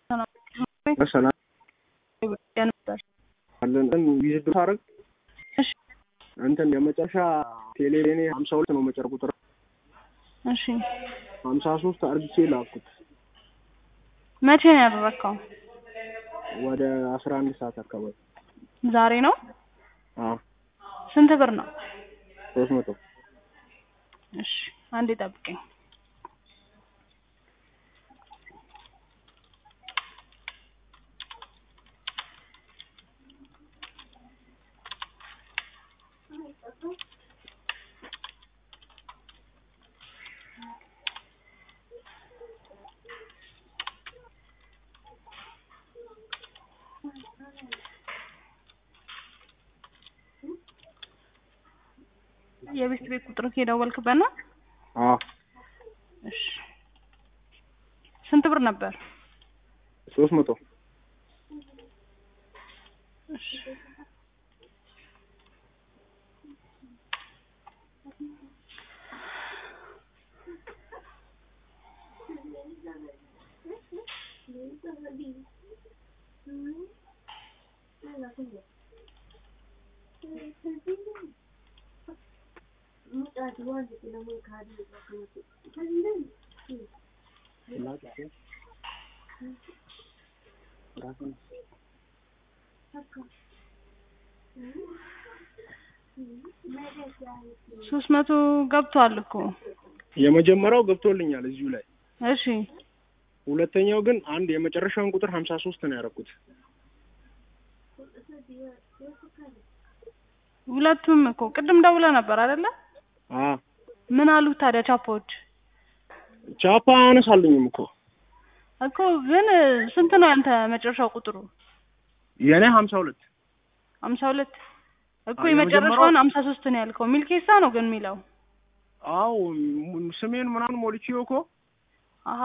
በሰላም ነበር። አለን ቪዚት ታረግ እሺ እንትን የመጨረሻ ቴሌኔ ሀምሳ ሁለት ነው መጨረ ቁጥር እሺ ሀምሳ ሶስት አርግቼ ላኩት መቼ ነው ያደረግከው? ወደ አስራ አንድ ሰዓት አካባቢ ዛሬ ነው። አዎ ስንት ብር ነው? ሶስት መቶ እሺ አንዴ ጠብቀኝ። የቤት ቤት ቁጥር የደወልክበት ነው? አዎ እሺ ስንት ብር ነበር? ሶስት መቶ እሺ ሶስት መቶ ገብቷል እኮ። የመጀመሪያው ገብቶልኛል እዚሁ ላይ እሺ ሁለተኛው ግን አንድ የመጨረሻውን ቁጥር ሀምሳ ሶስት ነው ያደረኩት ሁለቱም እኮ ቅድም ደውለህ ነበር አይደለ? አ ምን አሉ ታዲያ ቻፖች? ቻፓ አያነሳልኝም እኮ እኮ ግን ስንት ነው ያንተ መጨረሻው ቁጥሩ? የኔ ሀምሳ ሁለት ሀምሳ ሁለት እኮ አዎ፣ የመጨረሻውን የመጀመሪያው- ሀምሳ ሶስት ነው ያልከው። ሚልኬሳ ነው ግን የሚለው አው ስሜን ምናምን ሞልቼው እኮ አሀ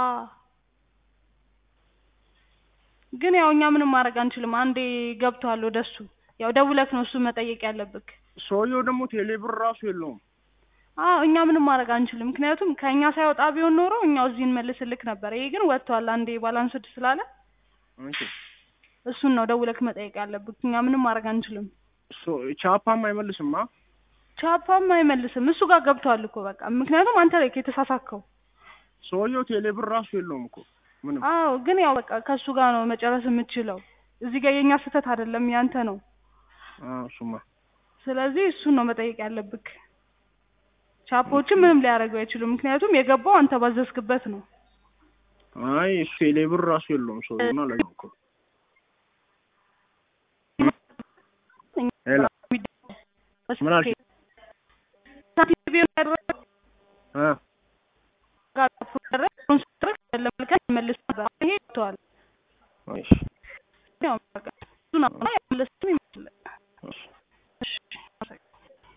ግን ያው እኛ ምንም ማድረግ አንችልም። አንዴ ገብቷል ወደሱ። ያው ደውለክ ነው እሱ መጠየቅ ያለብክ። ሰውየው ደግሞ ቴሌብር ራሱ የለውም አዎ እኛ ምንም ማድረግ አንችልም። ምክንያቱም ከእኛ ሳይወጣ ቢሆን ኖሮ እኛው እዚህ እንመልስልክ ነበር። ይሄ ግን ወጥቷል። አንዴ ባላንስድ ስላለ አንቺ እሱን ነው ደውለክ መጠየቅ ያለብክ። እኛ ምንም ማድረግ አንችልም። ሶ ቻፓም አይመልስማ ቻፓም አይመልስም። እሱ ጋር ገብቷል እኮ በቃ። ምክንያቱም አንተ ላይ የተሳሳከው። ሰውየው ቴሌብር ራሱ የለውም እኮ ምንም አዎ ግን ያው በቃ ከእሱ ጋር ነው መጨረስ የምትችለው። እዚህ ጋር የእኛ ስህተት አይደለም ያንተ ነው። አዎ እሱማ ስለዚህ እሱን ነው መጠየቅ ያለብክ። ቻፖችን ምንም ሊያደርጉ አይችሉም። ምክንያቱም የገባው አንተ ባዘዝክበት ነው። አይ እሱ ቴሌብር ራሱ የለውም ሰውየውና ለዛ እኮ ሄላ ምን አልሽ? ሳንቲም ቢሆን ያደረገው አ ጋር ፕሮሰስ ስርክ ለመልከት መልስ ነበር። ይሄ ይተዋል። እሺ ያው በቃ እሱን አሁን አይመለስም